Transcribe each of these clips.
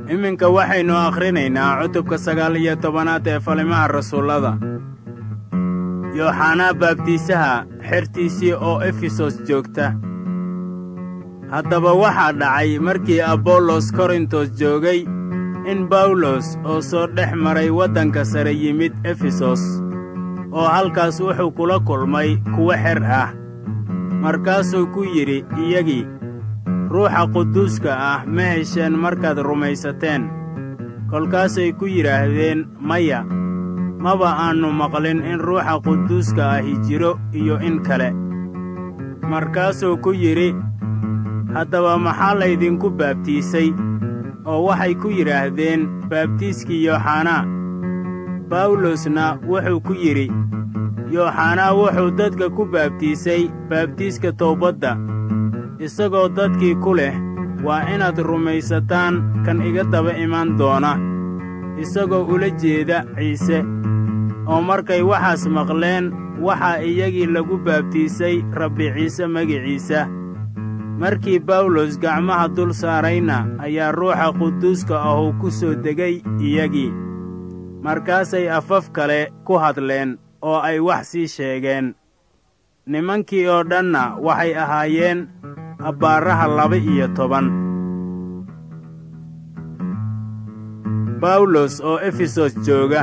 iminka waxaynu akhrinaynaa cutubka sagaal iyo tobanaad ee falimaha rasuullada yooxanaa baabtiisaha xertiisii oo efesos joogta haddaba waxaa dhacay markii abollos korintos joogay in bawlos oo soo dhex maray waddanka sare yimid efesos oo halkaas wuxuu kula kulmay kuwo xer ah markaasuu ku yidhi iyagii ruuxa quduuska ah ma hesheen markaad rumaysateen kolkaasay ku yidhaahdeen maya maba aannu maqlin in ruuxa quduuska ahi jiro iyo in kale markaasuu ku yidhi haddaba maxaa laydinku baabtiisay oo waxay ku yidhaahdeen baabtiiskii yooxanaa bawlosna wuxuu ku yidhi yooxanaa wuxuu dadka ku baabtiisay baabtiiska toobadda isagoo dadkii ku leh waa inaad rumaysataan kan iga daba iman doona isagoo ula jeeda ciise oo markay waxaas maqleen waxaa iyagii lagu baabtiisay rabbi ciise magiciisa markii bawlos gacmaha dul saarayna ayaa ruuxa quduuska ahuu ku soo degay iyagii markaasay afaf kale ku hadleen oo ay wax sii sheegeen nimankii oo dhanna waxay ahaayeen abbaaraha laba-iyo toban bawlos oo efesos jooga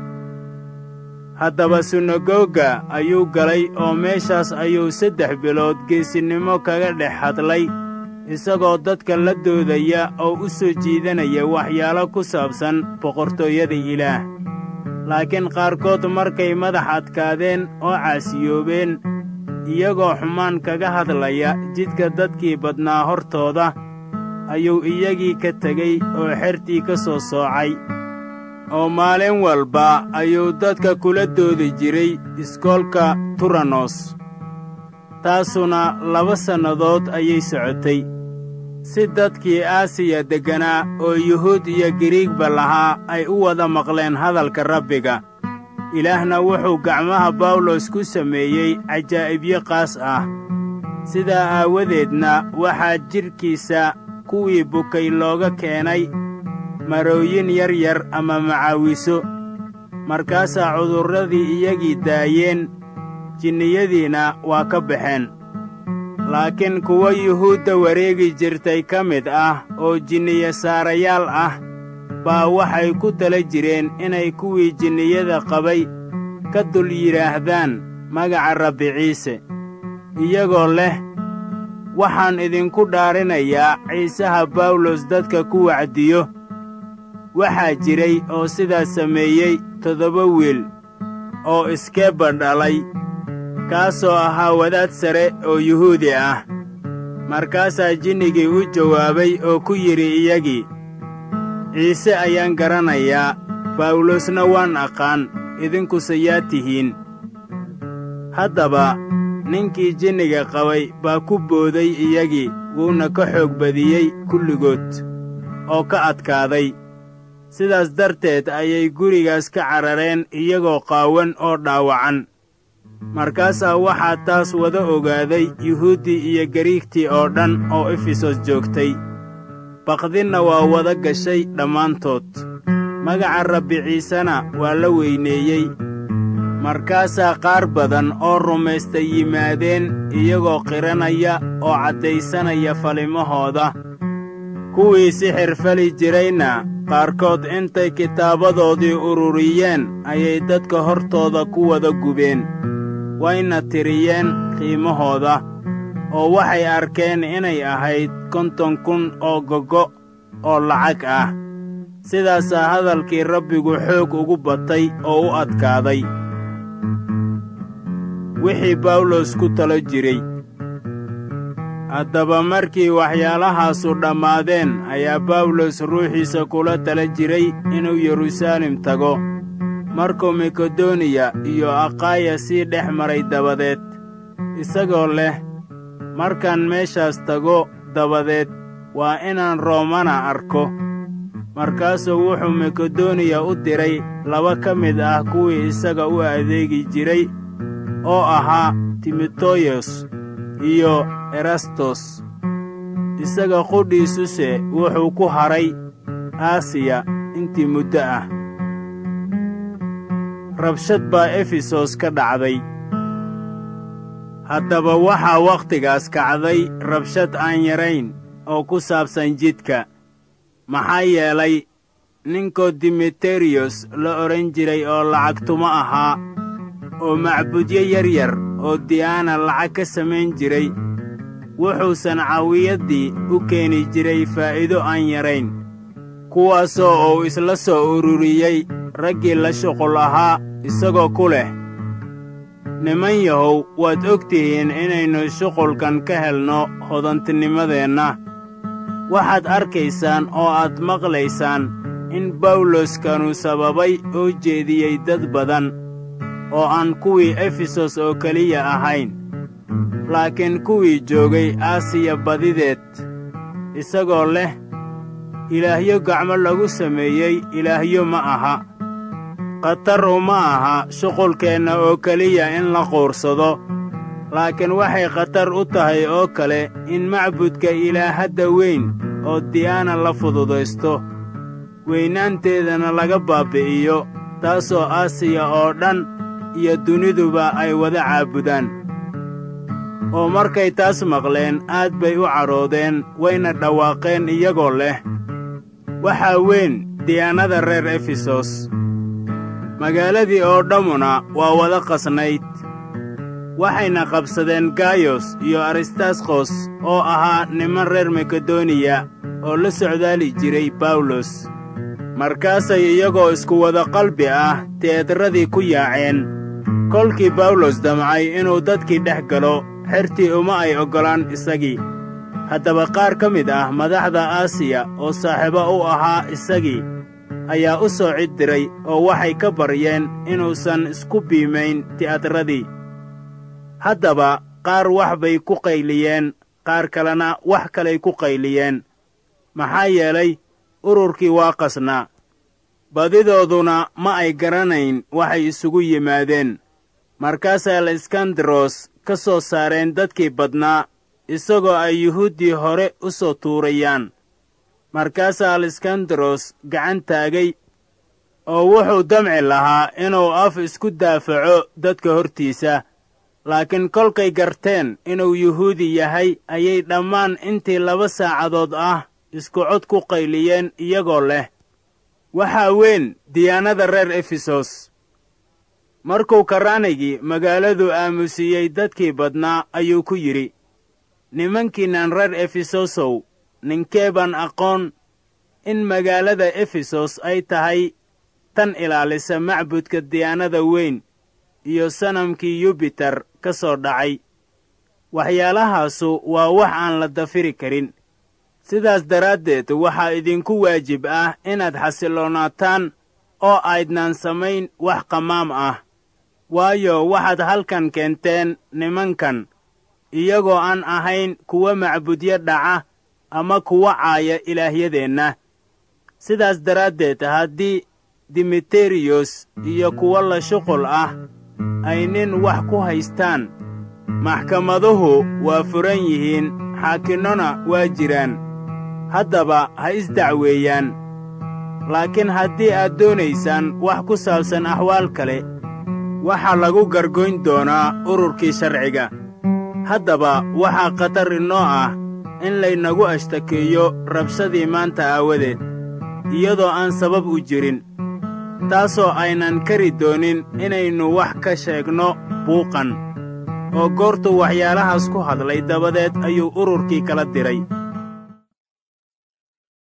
haddaba sunagoga ayuu galay oo meeshaas ayuu saddex bilood geesinnimo kaga dhex hadlay isagoo dadka la doodaya oo u soo jiidanaya waxyaalo ku saabsan boqortooyada ilaah laakiin qaarkood markay madax adkaadeen oo caasiyoobeen iyagoo xumaan kaga hadlaya jidka dadkii badnaa hortooda ayuu iyagii ka tegey oo xertii ka soo soocay oo maalin walba ayuu dadka kula doodi jiray iskoolka turanos taasuna laba sannadood ayay socotay si dadkii aasiya degganaa oo yuhuud iyo giriigba lahaa ay u wada maqleen hadalka rabbiga ilaahna wuxuu gacmaha bawlos ku sameeyey cajaa'ibyo qaas ah sidaa aawadeedna waxaa jidhkiisa kuwii bukay looga keenay marooyin yar yar ama macaawiso markaasaa cudurradii iyagii daayeen jinniyadiina waa ka baxeen laakiin kuwo yuhuudda wareegi jirtay ka mid ah oo jinniye saarayaal ah baa waxay ku tala jireen inay kuwii jinniyada qabay ka dul yidhaahdaan magaca rabbi ciise iyagoo leh waxaan idinku dhaarinayaa ciisaha bawlos dadka ku wacdiyo waxaa jiray oo sidaas sameeyey toddoba wiil oo iskeeba dhalay kaasoo ahaa wadaad sare oo yuhuudi ah markaasaa jinnigii u jawaabay oo ku yidhi iyagii ciise ayaan garanayaa bawlosna waan aqaan idinkuse yaa tihiin haddaba ninkii jinniga qabay baa ku booday iyagii wuuna ka xoog badiyey kulligood oo ka adkaaday sidaas darteed ayay gurigaas ka carareen iyagoo qaawan oo dhaawacan markaasaa waxaa taas wada ogaaday yuhuuddii iyo gariigtii oo dhan oo efesos joogtay baqdinna waa wada gashay dhammaantood magaca rabbi ciisena waa la weyneeyey markaasaa qaar badan oo rumaystay yimaadeen iyagoo qiranaya oo caddaysanaya falimahooda kuwii sixir fali jirayna qaarkood intay kitaabadoodii ururiyeen ayay dadka hortooda ku wada gubeen wayna tiriyeen qiimahooda oo waxay arkeen inay ahayd konton kun oo gogo oo lacag ah sidaasaa hadalkii rabbigu xoog ugu batay oo u adkaaday wixii bawlos ku talo jiray haddaba markii waxyaalahaasu dhammaadeen ayaa bawlos ruuxiisa kula tala jiray inuu yeruusaalem tago markuu makedoniya iyo aqaaya sii dhex maray dabadeed isagoo leh markaan meeshaas tago dabadeed waa inaan roomana arko markaasuu wuxuu makedoniya u diray laba ka mid ah kuwii isaga u adeegi jiray oo ahaa timoteyos iyo erastos isaga qudhiisuse wuxuu ku hadhay aasiya intii muddo ah rabshad baa efesos ka dhacday haddaba waxaa wakhtigaas kacday rabshad aan yarayn oo ku saabsan jidka maxaa yeelay ninkoo dimeteriyos la odhan jiray oo lacagtumo ahaa oo macbudyo yaryar oo diyaana lacag ka samayn jiray wuxuusan cawiyaddii u keeni jiray faa'iido aan yarayn kuwaasoo uu isla soo ururiyey raggii la shuqul ahaa isagoo ku leh niman yahow waad og tihiin inaynu shuqulkan ka helno hodantinimadeenna waxaad arkaysaan oo aad maqlaysaan in bawloskanu sababay oo jeediyey dad badan oo aan kuwii efesos oo keliya ahayn laakiin kuwii joogay aasiya badideed isagoo leh ilaahyo gacmo lagu sameeyey ilaahyo ma aha khatar uma aha shuqulkeenna oo keliya in la quursado laakiin waxay khatar u tahay oo kale in macbudka ilaahadda weyn oo diyaana la fududaysto weynaanteedana laga baabbi'iyo taasoo aasiya oo dhan iyo duniduba ay wada caabudaan oo markay taas maqleen aad bay u cadhoodeen wayna dhawaaqeen iyagoo leh waxaa weyn diyaanada reer efesos magaaladii oo dhammuna waa wada qasnayd waxayna qabsadeen gayos iyo aristarkos oo ahaa niman reer makedoniya oo la socdaali jiray bawlos markaasay iyagoo isku wada qalbi ah teedradii ku yaaceen kolkii bawlos damcay inuu dadkii dhex galo xertii uma ay oggolaan isagii haddaba qaar ka mid ah madaxda aasiya oo saaxiibo u ahaa isagii ayaa u soo cid diray oo waxay ka baryeen inuusan isku biimayn ti'adradii haddaba qaar wax bay ku qayliyeen qaar kalena wax kalay ku qayliyeen maxaa yeelay ururkii waa qasnaa badidooduna ma ay garanayn waxay isugu yimaadeen markaasaa laiskandaros ka soo saareen dadkii badnaa isagoo ay yuhuuddii hore u soo tuurayaan markaasaa aliskandaros gacan taagay oo wuxuu damci lahaa inuu af isku daafaco dadka hortiisa laakiin kolkay garteen inuu yuhuudi yahay ayay dhammaan intii laba saacadood ah isku cod ku qayliyeen iyagoo leh waxaa weyn diyaanada reer efesos markuu karraanigii magaaladu aamusiiyey dadkii badnaa ayuu ku yidhi nimankiinnan reer efesosow ninkee baan aqoon in magaalada efesos ay tahay tan ilaalisa macbudka diyaanada weyn iyo sanamkii yubiter ka soo dhacay waxyaalahaasu waa wax aan la dafiri karin sidaas daraaddeed waxaa idinku waajib ah inaad xasilloonaataan oo aydnaan samayn wax qamaam ah waayo waxaad halkan keenteen nimankan iyagoo aan ahayn kuwa macbudyo dhaca ama kuwa caaya ilaahyadeenna sidaas daraaddeed haddii dimiteriyos iyo kuwo la shuqul ah ay nin wax ku haystaan maxkamaduhu waa furan yihiin xaakinnona waa jiraan haddaba ha isdacweeyaan laakiin haddii aad doonaysaan wax ku saabsan axwaal kale waxaa lagu gargoyn doonaa ururkii sharciga haddaba waxaa khatar inoo ah in laynagu ashtakeeyo rabshadii maanta aawadeed iyadoo aan sabab u jirin taasoo aynan kari doonin inaynu wax ka sheegno buuqan oo goortuu waxyaalahaas ku hadlay dabadeed ayuu ururkii kala diray